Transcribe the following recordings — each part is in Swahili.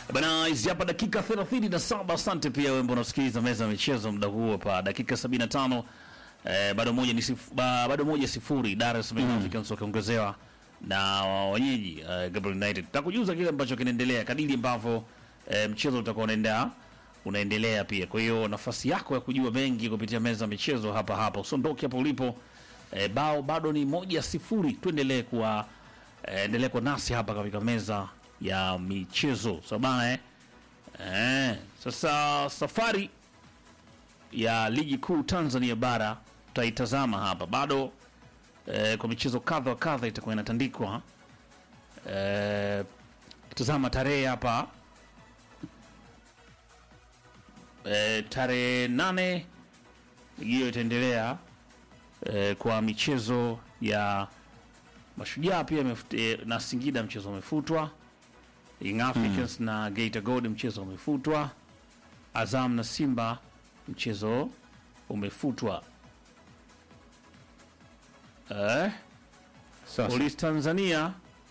Bana, hizi hapa dakika 37. Asante pia wewe ambao unasikiliza meza ya michezo muda huo hapa dakika 75. Eh, bado moja ni sif, ba, bado moja sifuri Dar es Salaam Africans wakiongezewa na wenyeji eh, Gabriel United. Tutakujuza kile ambacho kinaendelea kadiri ambavyo eh, mchezo utakuwa unaendelea unaendelea pia. Kwa hiyo nafasi yako ya kujua mengi kupitia meza ya michezo hapa hapa. Usiondoke hapo ulipo. Eh, bao bado ni moja sifuri. Tuendelee kuwa eh, endelee kwa nasi hapa katika meza ya michezo. So bana eh. Eh, sasa safari ya ligi kuu Tanzania bara tutaitazama hapa bado eh, kwa michezo kadha wa kadha itakuwa inatandikwa eh, tazama tarehe hapa eh, tarehe nane ligi hiyo itaendelea eh, kwa michezo ya Mashujaa pia imefut- eh, na Singida mchezo umefutwa. Young Africans na Geita Gold mchezo umefutwa. Azam na Simba mchezo umefutwa. Eh, Sasa Polisi Tanzania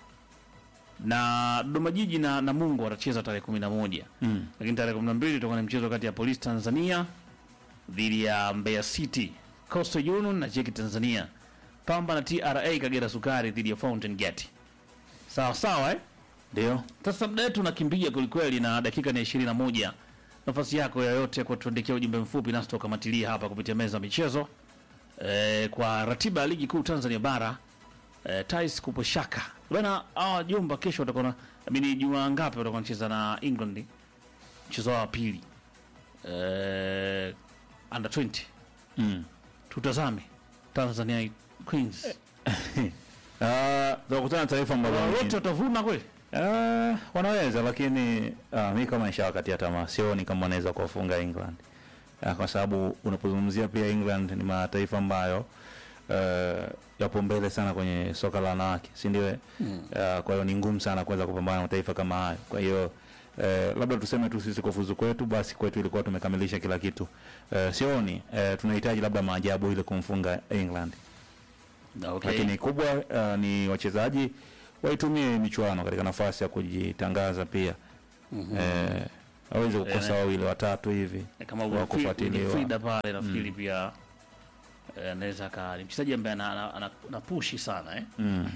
na Dodoma Jiji na Namungo watacheza tarehe 11. mm. Lakini tarehe 12 itakuwa ni mchezo kati ya Polisi Tanzania dhidi ya Mbeya City, Coastal Union na Jeki Tanzania, Pamba na TRA Kagera Sukari dhidi ya Fountain Gate. Sawa sawa eh? ndio Sasa muda wetu unakimbia kwelikweli na dakika ni ishirini na moja. Nafasi yako yoyote kwa tuandikia ujumbe mfupi nasi tukamatilia hapa kupitia meza ya michezo e, kwa ratiba ya ligi kuu Tanzania bara e, Tais kupo shaka bana. Hawa jumba kesho watakuwa na amini, juma ngapi watakuwa wanacheza na England mchezo wao wa pili e, under 20 mm. tutazame Tanzania Queens Ah, tunakutana na taifa ambalo wote ni- watavuna kweli. Ah, wanaweza lakini uh, mi kama nishawakatia tamaa, sioni kama wanaweza kuwafunga England uh, kwa sababu unapozungumzia pia England ni mataifa ambayo uh, yapo mbele sana kwenye soka la wanawake, si ndio? mm. uh, kwa hiyo ni ngumu sana kuweza kupambana na mataifa kama hayo. Kwa hiyo uh, labda tuseme tu sisi kufuzu kwetu, basi kwetu ilikuwa tumekamilisha kila kitu. Uh, sioni uh, tunahitaji labda maajabu ili kumfunga England Okay. lakini kubwa uh, ni wachezaji waitumie michuano katika nafasi ya kujitangaza pia eh, aweze kukosa Eh, wawili watatu hivi kama wa kufuatiliwa. Wilfrida pale nafikiri pia eh, anaweza ka ni mchezaji ambaye ana, ana, ana, ana pushi sana eh? mm.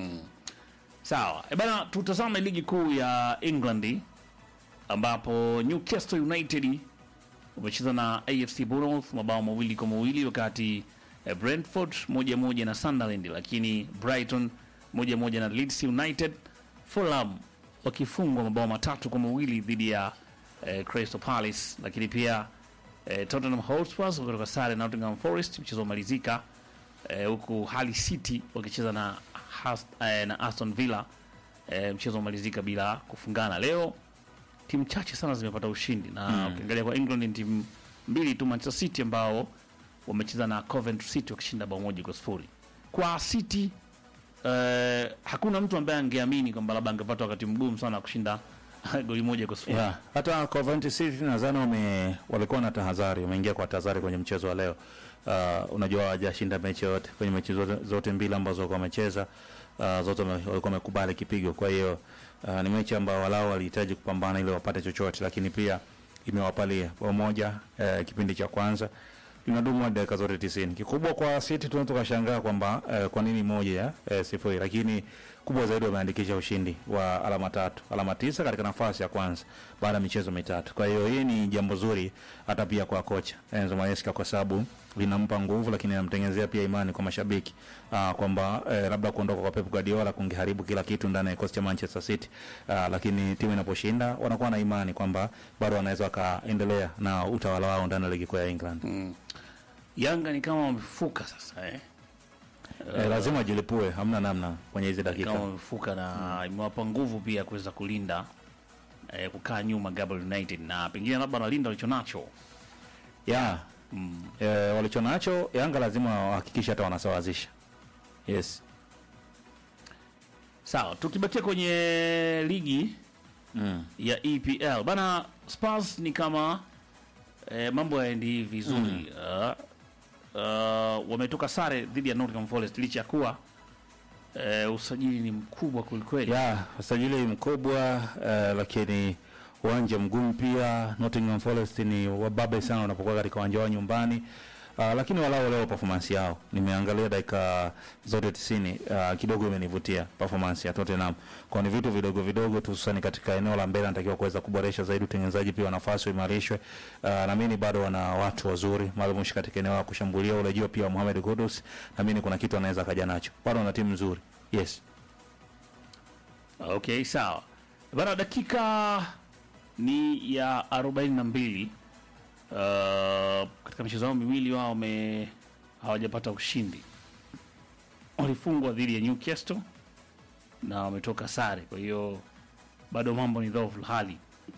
Sawa e bana, tutazame ligi kuu ya England ambapo Newcastle United wamecheza na AFC Bournemouth mabao mawili kwa mawili wakati eh, Brentford moja moja na Sunderland, lakini Brighton moja moja na Leeds United, Fulham wakifungwa mabao matatu kwa mawili dhidi ya eh, Crystal Palace, lakini pia eh, Tottenham Hotspur wakitoka sare na Nottingham Forest, mchezo umalizika eh, huku Hull City wakicheza na, Hast- eh, na Aston Villa eh, mchezo umalizika bila kufungana. Leo timu chache sana zimepata ushindi na ukiangalia kwa England ni timu mbili tu, Manchester City ambao wamecheza na Coventry City wakishinda bao moja kwa sifuri. Kwa City eh, hakuna mtu ambaye angeamini kwamba labda angepata wakati mgumu sana wa kushinda goli moja kwa sifuri. yeah. hata Coventry City nadhani wame walikuwa na tahadhari wameingia kwa tahadhari kwenye mchezo wa leo uh, unajua hawajashinda mechi yote kwenye mechi zote, zote mbili ambazo walikuwa wamecheza uh, zote wame- walikuwa wamekubali kipigo kwa hiyo uh, ni mechi ambayo walao walihitaji kupambana ili wapate chochote lakini pia imewapalia bao moja uh, kipindi cha kwanza linadumu hadi dakika zote tisini. Kikubwa kwa City tunaweza tukashangaa kwamba eh, kwa nini moja ya eh, sifuri, lakini kubwa zaidi wameandikisha ushindi wa alama tatu, alama tisa katika nafasi ya kwanza baada ya michezo mitatu. Kwa hiyo hii ni jambo zuri hata pia kwa kocha Enzo Maresca kwa sababu linampa nguvu, lakini inamtengenezea pia imani kwa mashabiki ah, kwamba eh, labda kuondoka kwa Pep Guardiola kungeharibu kila kitu ndani ya kikosi cha Manchester City ah, lakini timu inaposhinda wanakuwa na imani kwamba bado wanaweza wakaendelea na utawala wao ndani ya ligi kuu ya England. Yanga ni kama wamefuka sasa eh? Eh, lazima ajilipue, hamna namna kwenye hizi dakika. kama wamefuka na imewapa nguvu pia kuweza kulinda eh, kukaa nyuma Gabriel United na pengine labda wanalinda walichonacho. Yeah. Eh, walicho nacho Yanga lazima wahakikishe hata wanasawazisha. Yes. Sawa, tukibakia kwenye ligi Mm. ya EPL bana, Spurs ni kama eh, mambo yaendi vizuri uh, uh, wametoka sare dhidi ya Nottingham Forest licha ya kuwa eh, usajili ni mkubwa kwelikweli. Yeah, usajili mkubwa eh, lakini uwanja mgumu pia. Nottingham Forest ni wababe sana wanapokuwa katika uwanja wao nyumbani. Uh, lakini walau leo performance yao nimeangalia dakika zote 90 uh, kidogo imenivutia performance ya Tottenham. Kwa ni vitu vidogo vidogo tu hususani katika eneo la mbele anatakiwa kuweza kuboresha zaidi, utengenezaji pia wa nafasi uimarishwe. Uh, naamini bado wana watu wazuri Malmush katika eneo la kushambulia, urejeo pia wa Mohamed Kudus, naamini kuna kitu anaweza kaja nacho. Bado wana timu nzuri. Yes. Okay, sawa bana, dakika ni ya 42. Uh, katika michezo yao miwili wao wame hawajapata ushindi, walifungwa dhidi ya Newcastle na wametoka sare, kwa hiyo bado mambo ni dhaifu hali.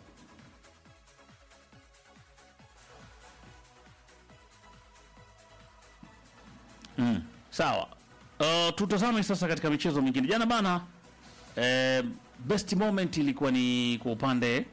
Mm. Sawa. Uh, tutazame sasa katika michezo mingine. Jana bana eh, best moment ilikuwa ni kwa upande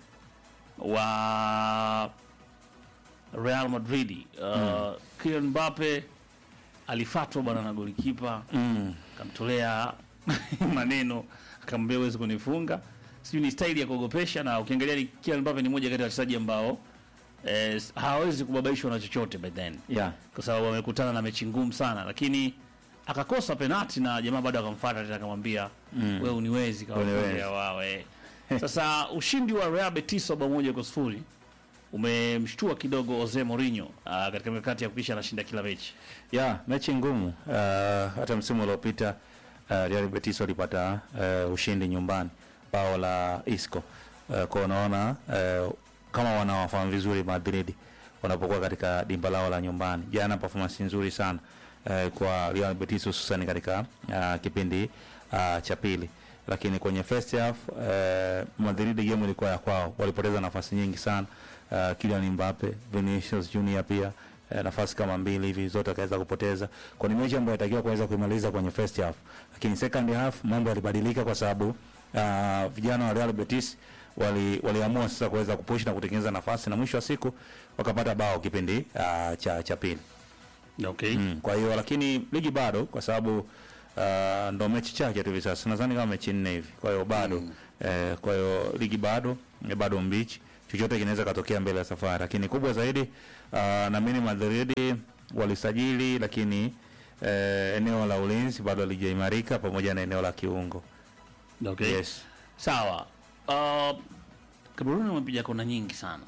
wa Real Madrid. Uh, Kylian Mbappe alifatwa bwana na golikipa Mm. akamtolea maneno akamwambia huwezi kunifunga. Sijui ni staili ya kuogopesha, na ukiangalia ni Kylian Mbappe ni mmoja kati ya wachezaji ambao eh, hawawezi kubabaishwa na chochote by then Yeah. kwa sababu amekutana na mechi ngumu sana, lakini akakosa penati na jamaa bado akamfuata tena akamwambia Mm. wewe uniwezi Uniwezi. kawaambia wawe. Sasa ushindi wa Real Betis wa bao moja kwa sifuri umemshtua kidogo Jose Mourinho ah, katika mikakati ya kuhakikisha anashinda kila mechi. Ya, mechi ngumu. Uh, hata msimu uliopita uh, Real Betis walipata uh, ushindi nyumbani bao la Isco. Uh, kwa unaona uh, kama wanawafahamu vizuri Madrid wanapokuwa katika dimba lao la nyumbani. Jana performance nzuri sana uh, kwa Real Betis hususan katika uh, kipindi uh, cha pili. Lakini kwenye first half uh, Madrid game ilikuwa ya kwao. Walipoteza nafasi nyingi sana. Uh, Kylian Mbappe, Vinicius Junior pia eh, nafasi kama mbili hivi zote akaweza kupoteza. Kwa ni mechi ambayo inatakiwa kuweza kuimaliza kwenye first half, lakini second half mambo yalibadilika kwa sababu uh, vijana wa Real Betis wali waliamua sasa kuweza kupush na kutengeneza nafasi na mwisho wa siku wakapata bao kipindi uh, cha cha pili. Okay. Mm. Kwa hiyo lakini ligi bado kwa sababu uh, ndo mechi chake tu hivi sasa. Nadhani kama mechi nne hivi. Kwa hiyo bado Mm. eh, kwa hiyo ligi bado eh, bado mbichi. Chochote kinaweza katokea mbele ya safari. Lakini kubwa zaidi uh, naamini Madrid walisajili lakini eh, eneo la ulinzi bado halijaimarika pamoja na eneo la kiungo. Okay. Yes. Sawa. Uh, Kameruni wamepiga kona nyingi sana.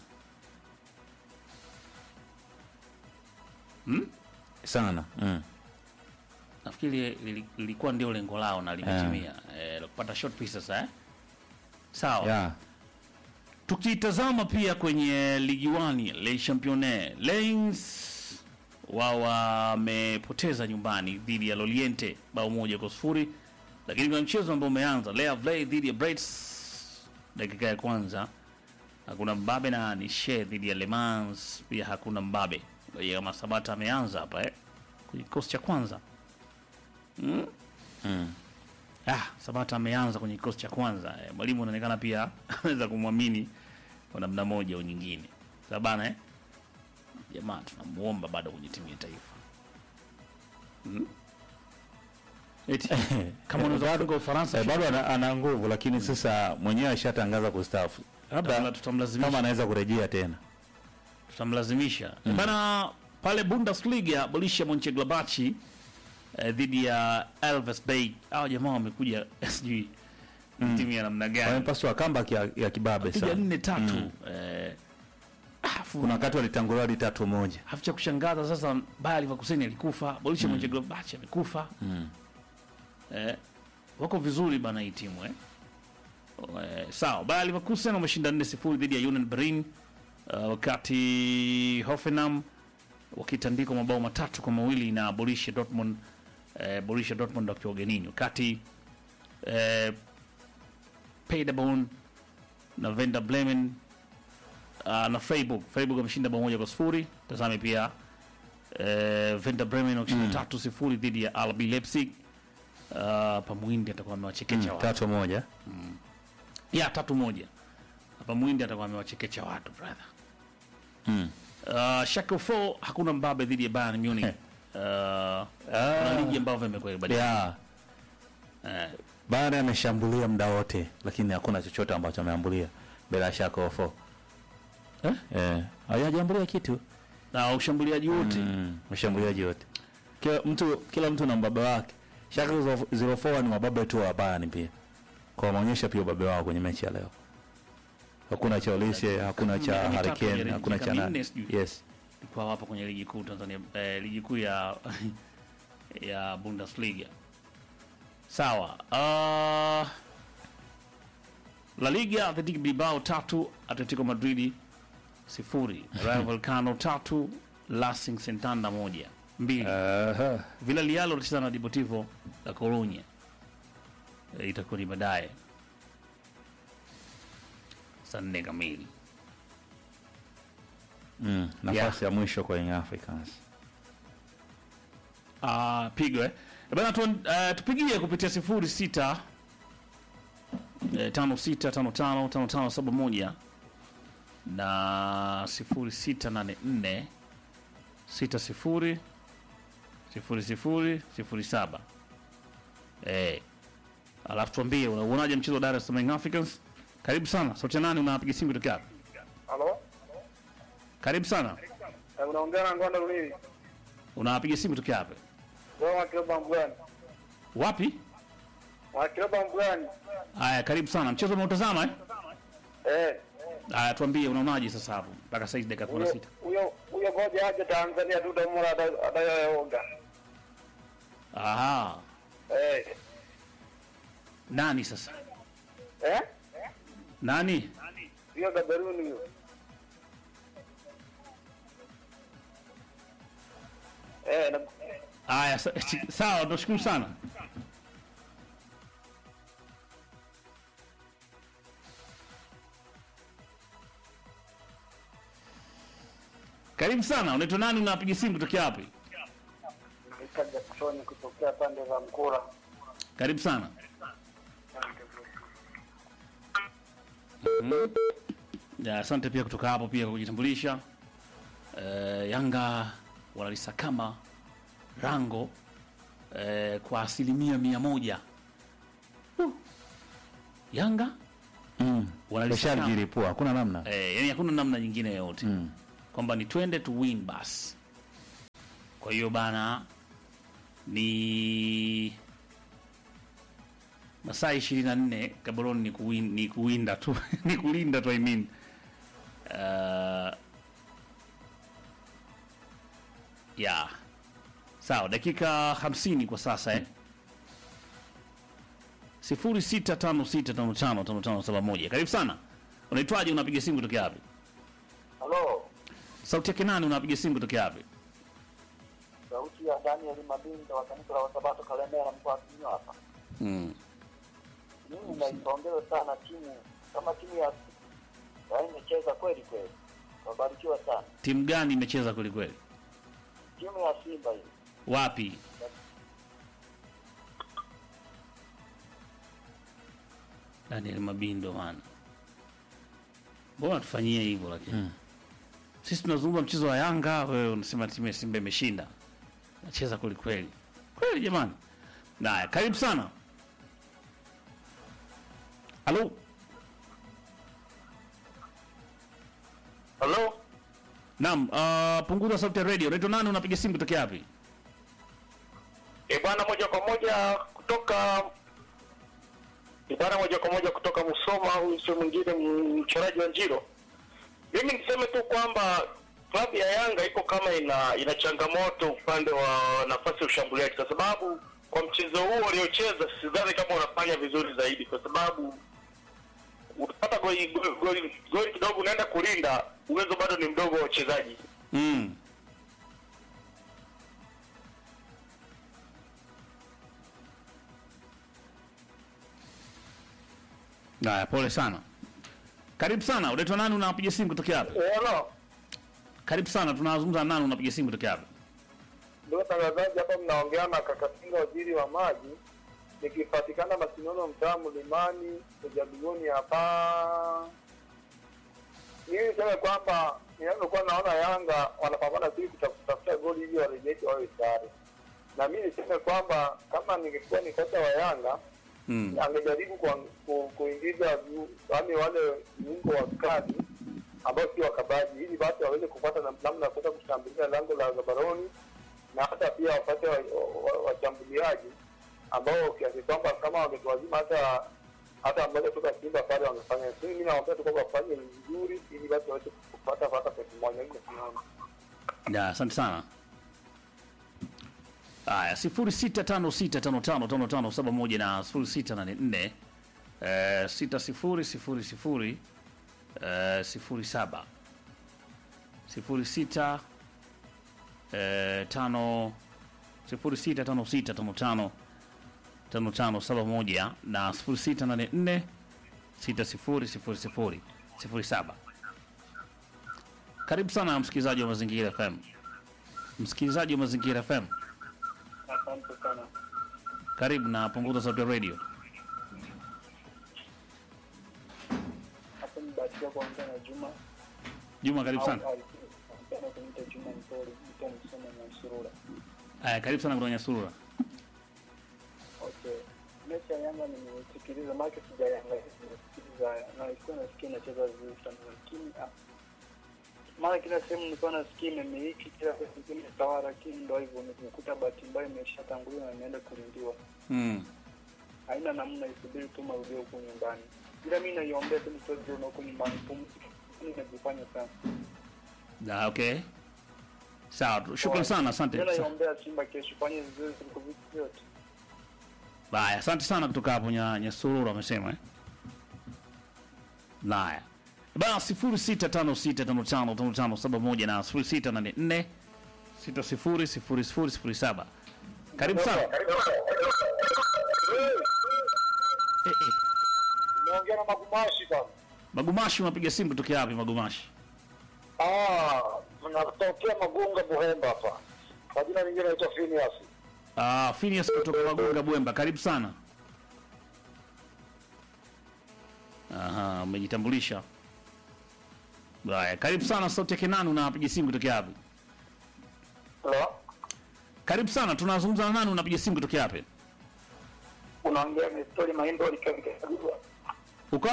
Hmm? Sana. Mm. Nafikiri lili- lilikuwa ndio lengo lao na limetimia. Eh, la kupata short pieces sasa eh. Sawa. Yeah. Tukitazama pia kwenye ligi wani Le Championnat, Lens wao wamepoteza nyumbani dhidi ya Loriente bao moja kwa sifuri, lakini kuna mchezo ambao umeanza Le Havre dhidi ya Brest, dakika ya kwanza hakuna mbabe na Nice dhidi ya Le Mans pia hakuna mbabe. Kwa hiyo kama Sabata ameanza hapa eh, kwenye kikosi cha kwanza mm? Mm. Ah, Sabata ameanza kwenye kikosi cha kwanza. Eh, mwalimu anaonekana pia anaweza kumwamini kwa namna moja au nyingine. Sasa bana eh? Jamaa tunamuomba bado kwenye timu ya taifa. Hmm? Eti kama unaweza kufunga Ufaransa Eh, bado ana, ana nguvu lakini sasa mwenyewe ashatangaza kustaafu. tutamla- Labda tutamlazimisha kama anaweza kurejea tena. tutamlazimisha bana pale Bundesliga Borussia Mönchengladbach eh, dhidi ya Elves Bay. Hao jamaa wamekuja sijui ni timu ya namna gani? Wamepaswa comeback ya, ya kibabe Piga sana. nne tatu. Eh, afu Kuna wakati walitangulia hadi tatu moja. afu cha kushangaza sasa Bayer Leverkusen alikufa, Borussia Mönchengladbach amekufa. Mm. Eh, wako vizuri bana hii timu eh. Eh, sawa, Bayer Leverkusen wameshinda 4-0 dhidi ya Union Berlin uh, wakati Hoffenheim wakitandikwa mabao matatu kwa mawili na Borussia Dortmund eh, Borussia Dortmund wakiwa ugenini, wakati eh, Paderborn na Werder Bremen uh, na Freiburg Freiburg wameshinda bao moja kwa sifuri. Tazame pia eh, Werder Bremen wakishinda tatu sifuri dhidi ya RB Leipzig. Uh, Pamuindi atakuwa amewachekecha watu Tatu moja. ya tatu moja. Hapa Muhindi atakuwa amewachekecha watu brother. Mm. Uh, Schalke 4 hakuna mbabe dhidi ya Bayern Munich. Uh, kuna ligi ambavyo imekuwa ibadilika. Yeah. Eh, Bayern ameshambulia muda wote lakini hakuna chochote ambacho ameambulia bila shaka ofo. Eh? eh, hajambulia kitu na ushambuliaji wote mm, washambuliaji wote kila mtu kila mtu na mbaba wake shaka 04 ni mababe tu wa Bayern pia kwa wameonyesha pia ubabe wao kwenye mechi ya leo hakuna cha Olise hakuna cha Miaka Harry mitatu Kane ya hakuna dakika cha nani minne sijui. yes kwa hapa kwenye ligi kuu Tanzania eh, ligi kuu ya ya Bundesliga. Sawa. Uh, La Liga Athletic Bilbao tatu, Atletico Madrid sifuri, Rayo Vallecano tatu, Racing Santander moja mbili. Aha. Villarreal watacheza na Deportivo La Coruña. Eh, itakuwa ni baadaye saa nne kamili. mm, nafasi ya mwisho kwa Young Africans Ah, pigo eh. Bana tu, uh, tupigie kupitia sifuri sita eh, tano sita tano tano tano tano saba moja na sifuri sita nane nne sita sifuri sifuri sifuri sifuri saba eh. Alafu tuambie unauonaje mchezo wa Dar es Salaam Young Africans? Karibu sana. Sauti ya nani unapiga simu kutoka wapi? Halo? Karibu sana. Eh, Unaongea na Ngwanda Lunini. Unapiga simu kutoka wapi? Wewe wakiroba mbwani. Wapi? Wakiroba mbwani. Haya, karibu sana. Mchezo umeutazama eh? Eh. Aya, tuambie unaonaje sasa hapo mpaka saizi dakika kumi na Huyo sita. huyo huyo moja aje Tanzania tu tamura adayoonga. Aha, Eh. nani sasa? Eh? Nani? Hiyo Gaberuni hiyo. Eh, na Aya, sa- sawa, tunashukuru sana. Karibu sana. Unaitwa nani? Unapiga simu kutokea wapi? Naitwa Jackson kutokea pande za Mkura. Karibu sana. Ya, asante pia kutoka hapo pia kwa kujitambulisha. Eh, Yanga wanalisakama rango eh, kwa asilimia mia moja. Uh. Yanga mm. Wanalisakama. Washajilipua hakuna namna eh, yani hakuna namna nyingine yoyote mm. kwamba ni twende to win basi. Kwa hiyo bana, ni masaa ishirini na nne Gaborone ni, kuwin, ni kuwinda tu ni kulinda tu I mean. Uh, ya sawa, dakika hamsini kwa sasa eh. sifuri sita tano sita tano tano tano tano saba moja. Karibu sana. Unaitwaje? Unapiga simu kutokea wapi? Halo. Sauti yake nani? Unapiga simu kutokea wapi? Sauti ya Daniel Mabinda wa kanisa la Wasabato Kalemera mkoa wa Kinyo hapa. Mm. Mimi naipongeza sana timu kama timu ya ya imecheza kweli kweli. Wabarikiwa sana. Timu gani imecheza kweli kweli? Timu ya Simba hii. Wapi? Daniel Mabindo bana, mbona tufanyie hivyo lakini Mm. sisi tunazungumza mchezo wa Yanga, wewe unasema timu ya Simba imeshinda. Nacheza kweli kweli kweli, jamani. Naya, karibu sana. Halo, Halo? naam. Uh, punguza sauti ya radio. Unaitwa nani? Unapiga simu kutokea wapi? E bwana, moja kwa moja kutoka e bwana, moja kwa moja kutoka Musoma. Huyu sio mwingine m- mchoraji wa Njiro. Mimi niseme tu kwamba klabu ya Yanga iko kama ina ina changamoto upande wa nafasi ya ushambuliaji, kwa sababu kwa mchezo huu waliocheza sidhani kama unafanya vizuri zaidi, kwa sababu utapata goli goli, goli, goli kidogo, unaenda kulinda, uwezo bado ni mdogo wa wachezaji. Mm. Haya, pole sana. Karibu sana. Unaitwa nani? Unapiga simu kutokea wapi? Hello. Karibu sana. Tunazungumza na nani? Unapiga simu kutokea wapi? Ndio watangazaji hapa, mnaongea na Kakatinga, waziri wa maji, nikipatikana Masinono, mtaa Mlimani, Ujabigoni hapa. Mimi niseme kwamba ninavyokuwa naona Yanga wanapambana tu kuta- kutafuta goli ili warejeshe wawe sare, na mimi niseme kwamba kama ningekuwa ni kocha wa Yanga Mm. angejaribu kuang- ku- kuingiza vi- yaani wale viungo wa kati ambao sio wakabaji, ili basi waweze kupata na- namna ya kuweza kushambulia lango la Gaboroni na hata pia wapate washambuliaji wa, wa washambuliaji ambao kiasi kwamba kama wangetuwazima hata hata mmoja kutoka Simba pale wangefanya. Lakini mimi nawaambia tu kwamba wafanye vizuri, ili basi waweze kupata hata pointi moja. Mimi nasimama Ya, asante sana. Haya, sifuri sita tano sita tano tano tano tano saba moja na sifuri sita nane nne eh, sita sifuri sifuri sifuri eh, sifuri saba sifuri sita eh, tano sifuri sita tano sita tano tano tano tano saba moja na sifuri sita nane nne sita sifuri sifuri sifuri sifuri saba. Karibu sana msikilizaji wa Mazingira FM. Msikilizaji wa Mazingira FM, asante sana. karibu na punguza sauti ya radio. Hapo nibahatika kuongea na Juma Juma, karibu sana. Napenda kuniita Juma Mpole, mtu msoma na Surura. Haya, karibu sana kutoka Nyasura. Okay. Mechi ya Yanga nimesikiliza, maana sijaangalia, nimesikiliza na nilikuwa nasikia inacheza vizuri sana, lakini ah, mara kila sehemu nilikuwa nasikia imemiliki kila sehemu imetawala, lakini ndo hivyo nimekuta bahati mbaya imeshatanguliwa na imeenda kulindiwa. Mm. Haina namna, isubiri tu marudio huko nyumbani, ila mi naiombea tu mtoto na huko nyumbani pumzika, inajifanya sana. Da, okay. Sawa, tu- shukrani sana, asante. Mi Sa- naiombea Simba kesho fanye vizuri kuliko vitu vyote. Haya, asante sana kutoka hapo nya Nyasura amesema eh. Haya. Bana 0656555571 na 0684 600007. Karibu sana. Eh, eh. Naongea na Magumashi bana. Magumashi unapiga simu kutokea wapi Magumashi? Ah, natokea Magunga Buhemba hapa. Kwa jina lingine naitwa Phineas. Ah, Phineas kutoka Magunga Bwemba, karibu sana. Aha, umejitambulisha. Haya, karibu sana sauti ya Kenani unapiga simu kutokea wapi? Hello? Karibu sana, tunazungumza na nani unapiga simu kutokea wapi? Unaongea na Story Maindo Nikabitaguru. Uko?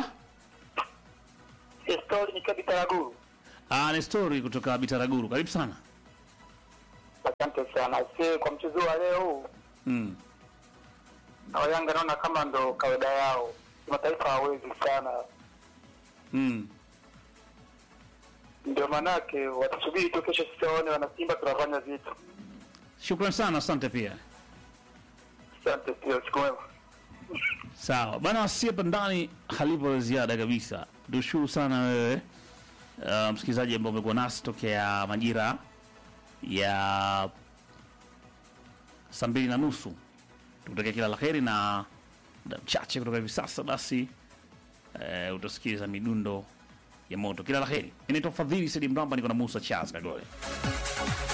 Story Nikabitaguru. Ah, ni story kutoka Bitaraguru. Karibu sana. Asante sana. Si kwa mchezo wa leo huu Mm. na Yanga naona kama ndo kawaida yao. Kimataifa hawezi sana. Mm. Ndio manake watasubiri tu kesho sisi waone wana Simba tunafanya vitu. Shukrani sana, asante pia. Asante pia siku mwema. Sawa bana, si hapa ndani halipo la ziada kabisa. Tushukuru sana wewe uh, msikilizaji ambao umekuwa nasi tokea majira ya saa mbili na nusu. Tukutakia kila la heri na muda mchache kutoka hivi sasa, basi uh, utasikiliza midundo ya moto. Kila la heri. Inaitwa Fadhili Sidi Mramba, niko na Musa Charles Kagole.